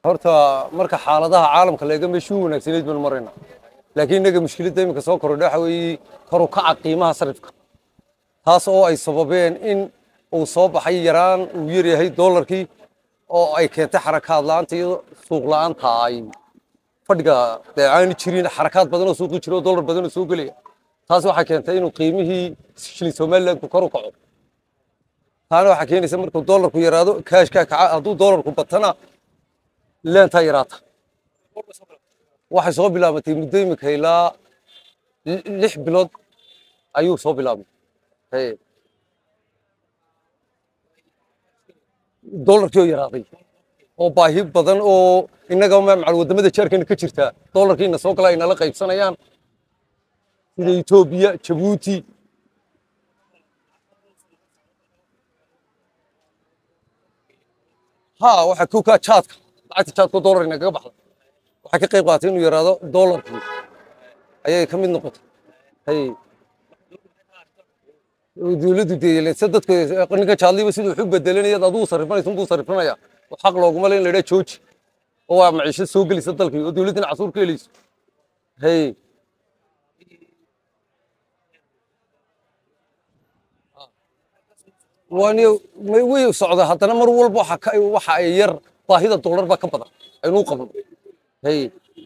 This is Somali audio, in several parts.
horta marka xaaladaha caalamka laga meeshuu wanaagsanayd baan marayna laakiin innaga mushkiladda iminka soo korodha waxa weeye kor u kaca qiimaha sarifka taas oo ay sababeen in uu soo baxay yaraan uu yar yahay doolarkii oo ay keentay xarakaad la'aanta iyo suuq la'aanta ay fadhiga dee aani jirin xarakaad badan oo suuqi jiro oo doolar badan oo soo gelaya taas waxay keentay inuu qiimihii shilin somaliland kor u kaco taana waxaa keenaysa markuu doolarku yaraado kaashkaa kaca hadduu doolarku batana leentaa yaraata waxay soo bilaabatay muddo imika ilaa li- lix bilood ayuu soo bilaabmay Hey. doolarkii oo yaraaday oo baahi badan oo innaga macal wadamada jaarkeena ka jirta doolarkiina soo gala ay nala qaybsanayaan sida etoobiya jabuuti ha waxa ku kaa jaadka lacagta jaadka doolar inagaga baxda waxay ka qayb qaadatay inuu yaraado doolarkii ayay ka mid noqotay hay dowladdu deeyelense dadka ninka jaadliba siduu wax u bedelanaya aduu sarrifanaysa unbuu sarrifanaya oo xaq looguma le in la idhaa jooji oo waa maciishad soo gelaysa dalkii oo dowladdina casuur ka helayso hay waani way socda haddana mar walba waxa ka waxa ay yar baahida doolar baa ka badan aynuu qabno hay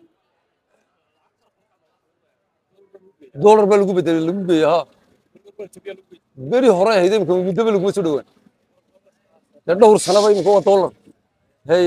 doolar baa lagu bedelay lagu geeya ha beri hore ahayd imika muddaba laguma soo dhowaan dee dhowr sanaba imika waa doolar hay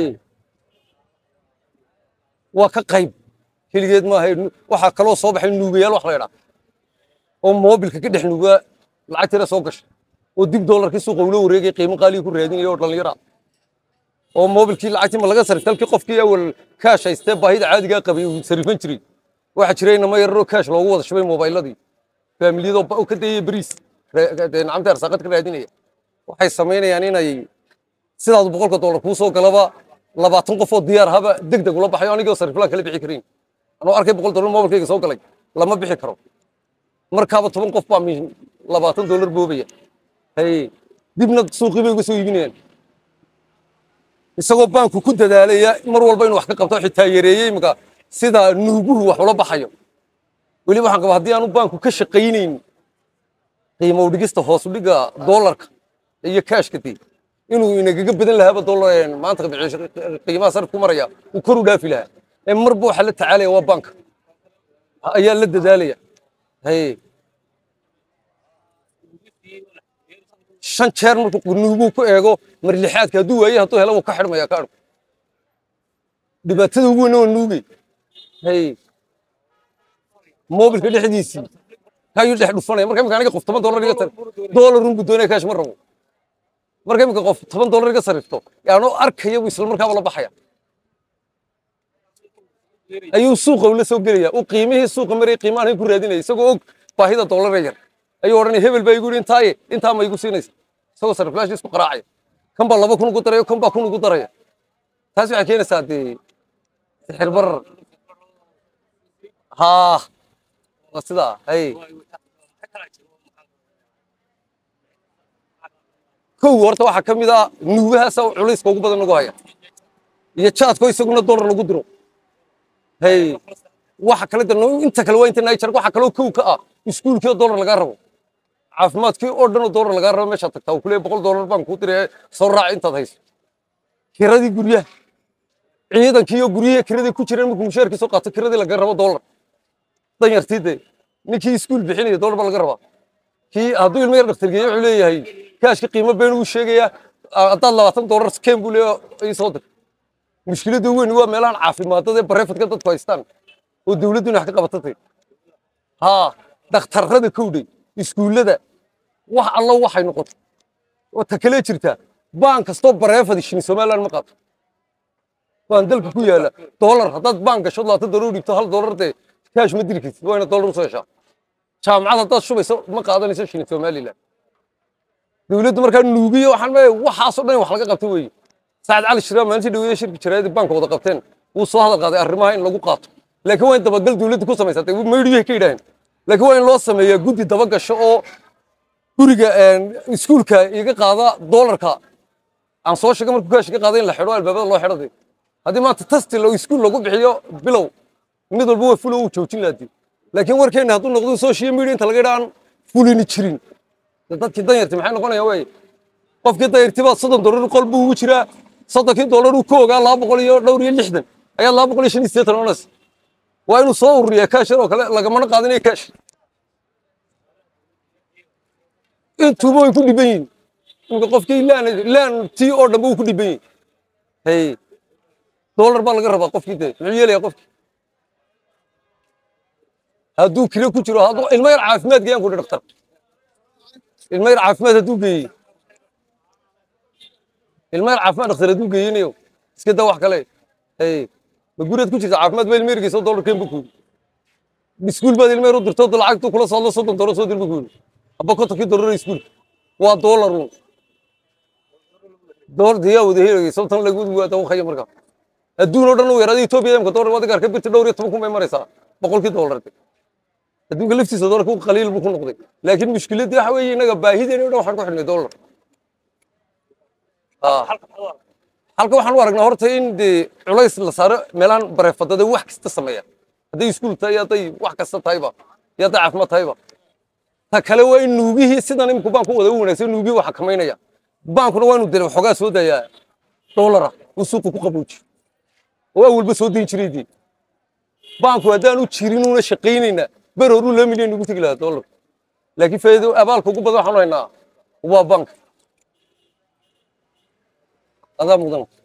waa ka qayb keligeed maaha waxaa kaloo soo baxay nuugayaal wax la idhaa oo moobilka ka dhex nuugaa lacagtiina soo gashay oo dib doolarkii suuqa ula wareegay qiimo qaaliga ku raadinaya oo dhallinyara oo moobilkii lacagtii ma laga sarifta halkii qofkii awal kaash haystee baahida caadigaa qabay uu sarifan jiray waxaa jiray inama yararoo kaash loogu wada shubay moobayladii faamiliyadoo ba- ka dayaya beriis re- dee nacamta arsaaqad ka raadinaya waxay samaynayaan inay sidaadu boqolka doolar kuu soo galaba labaatan qof oo diyaar haba deg deg ula baxayo anigoo sariflaan kala bixi karin anoo arkay boqol doolar moobilkayga soo galay lama bixi karo markaaba toban qof baa mi- labaatan doolar boobaya hay dibna suuqii bay uga soo iibinayaan isagoo baanku ku dadaalaya mar walba inuu wax ka qabto xitaa yareeyey imika sida nuuguhu wax ula baxayo weliba waxaan qabaa haddii aanu baanku ka shaqaynayn qiimo u dhigista hoos u dhiga doolarka iyo kaashka dee inuu inagaga badan lahaaba doolar maanta biciisho- qiimaha sarif ku maraya uu kor u dhaafi lahaa ee marba waxaa la tacaalaya waa baanka ayaa la dadaalaya hay shan jeer markuu nuuguu ku eego mar lixaadka hadduu waaye hadduu helo wuu ka xidhmaya ka adhug dhibaatada ugu weyn waa nuugay hay moobilka dhexdiisii kayuu dhex dhufanaya marka imika aniga qof toban doolar iga sarif doolar unbu doonaya kaash ma rabo marka imika qof toban doolar iga sarifto yaanoo arkaya buu isla markaaba la baxaya ayuu suuqa ula soo gelaya uu qiimihii suuqa marayay qiimahan ku raadinaya isagoo og baahida doolara yar ayuu odhanaya hebel baa igu yidhi intaaye intaa ma igu siinaysa isagoo sariflaashii isku qaraacaya kan baa laba kun ugu daraya kan baa kun ugu daraya taas waxay keenaysaa dee sixir barar haa waa sidaa hay kow horta waxaa ka mid ah nuugahaasa culayska ugu badan nagu haya iyo jaadko isaguna doolar lagu diro hay waxa kale de inta kale waa inta niger waxa kaloo kow ka ah iskuulkii oo doolar lagaa rabo caafimaadkii oo dhan oo doolar lagaa rabo meeshaad tagtaa uu kuleeyahay boqol doolar baan kuu diraya soo raac intaad hayso kiradii guryaha ciidankii oo guryihii kiradii ku jireen markuu mushaarkii soo qaato kiradii laga rabo doolar danyartii dee ninkii iskuul bixinaya doolar baa laga rabaa kii hadduu ilmo yar dhaktargeeyo wuxuu leeyahay kaashka qiimo been uu sheegayaa haddaad labaatan doolar keen buu leeyahay ii soo dir mushkiladda weyn waa meelahan caafimaadada ee bareefadka dadku haystaan oo dowladduna wax ka qabatatay haa dhakhtarrada kowdhay iskuullada wax allo waxay noqoto oo ta kale jirta baan kastoo bareefadi shini somaliland ma qaato baan dalka ku yaala doolar haddaad baan gasho labaatan doolar u dhigto hal doolar dee kaash ma diri kartid waa inaad doolar usoo heshaa jaamacad haddaad shubayso ma qaadanayso shini somaliland dowladdu markaa nuugiyo waxaan leeyahay waxaasoo dhan wax laga qabto weeye saacad cali shiraam maalintii dhaweyda shirki jaraayadii baanka wada qabteen wuu soo hadal qaaday arrimaha in lagu qaato laakiin waa in dabagal dowladdu ku samaysatay maydhiyay ka yidhaaheen laakiin waa in loo sameeyaa guddi dabagasho oo guriga iskuulka iga qaada doolarka aan soo sheegay markuu kaash iga qaada in la xidho albaabada loo xidho dee haddii maanta tasti lo iskuul lagu bixiyo bilow mid walba waa fulo uu joojin laadi laakiin warkeenna hadduu noqdo social media inta laga idhaan fulini jirin dee dadkii danyarti maxay noqonayaan wey qofkii danyartiba soddon dollar qol buu ugu jiraa soddonkii dollar uu ka ogaa laba boqol iyo dhowr iyo lixdan ayaa laba boqol iyo shan iyo siddeetan oonaysa waa inuu soo ururiyaa kaashar oo kale lagamana qaadinayo kaash intuuba way ku dhiban yihin imika qofkii laan laan tii oo dhanba uu ku dhiban yihin hey dollar baa laga rabaa qofkii dee muxuu yeelayaa qofkii hadduu kilo ku jiro hadduu ilmo yar caafimaad geeyaan ku dhi dhaktar ilmo yar caafimaad hadduu geeyey ilmo yar caafimaad dhakhtar hadduu geeyinayo iska daa wax kale hey ma guriyaad ku jirta caafimaad ba ilmo yar geyso dollarkeen bu kuuri iskuul baad ilmo yar u dirto lacagtu kula soo hadlo soddon dollar soo dir bu kuuri haba kontonkii dollar iskuulka waa dollar un dollar diyaa wada helayay sababtan lagu waa dawaqaya markaa adduun oo dhan uu yaraaday Ethiopia imka dollar wada gaarka birta dhowr iyo toban kun bay maraysaa boqolkii dollar adduunka laftiisa dollarku qaliil buu ku noqday laakiin mushkiladii waxa weeye inaga baahideena oo dhan waxaan ku xidhnay dollar halka waxaan u aragnaa horta in dee culays la saaro meelaan bareefadada wax kasta sameeya hadday iskuul tahay hadday wax kasta tahayba iyo hadday caafimaad tahayba ta kale waa in nuugihii sidan iminku baanku wada u wanaagsan nuugihii waa xakamaynaya baankuna waa inuu dee waxoogaa soo dayaa dollara uu suuqa ku qaboojiyo oo awalba soo dayn jiray dee baanku haddaan u jirin una shaqaynaynaa ber horuu laba milyan ugu tegi lahaa dollar laakiin faa'iido abaalka ugu badan waxaan haynaa waa bank adaa mudan